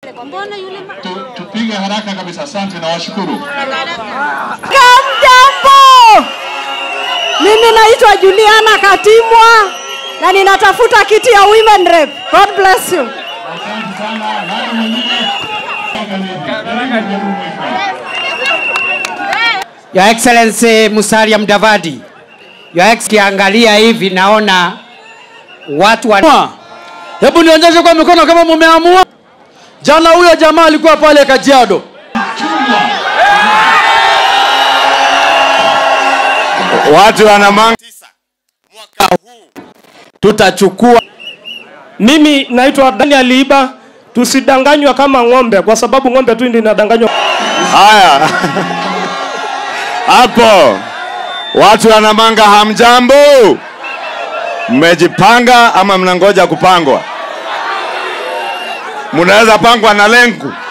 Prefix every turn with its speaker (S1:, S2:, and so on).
S1: Tu- Tupige haraka kabisa. Asante na washukuru.
S2: Kamjambo, mimi naitwa Juliana Katimwa na ninatafuta kiti ya women rep. God bless you.
S1: Asante sana. Nani mwingine?
S3: Your Excellency Musalia Mudavadi, Your Excellency, kiangalia hivi naona watu wa
S4: Hebu nionyeshe kwa mikono kama mumeamua. Jana huyo jamaa alikuwa pale Kajiado.
S5: Watu wana manga mwaka huu tutachukua
S6: Mimi naitwa Daniel Iba. Tusidanganywa kama ng'ombe, kwa sababu ng'ombe tu ndio inadanganywa.
S5: haya hapo. Watu wana manga, hamjambo? Mmejipanga ama mnangoja kupangwa? Mnaweza pangwa na lenku.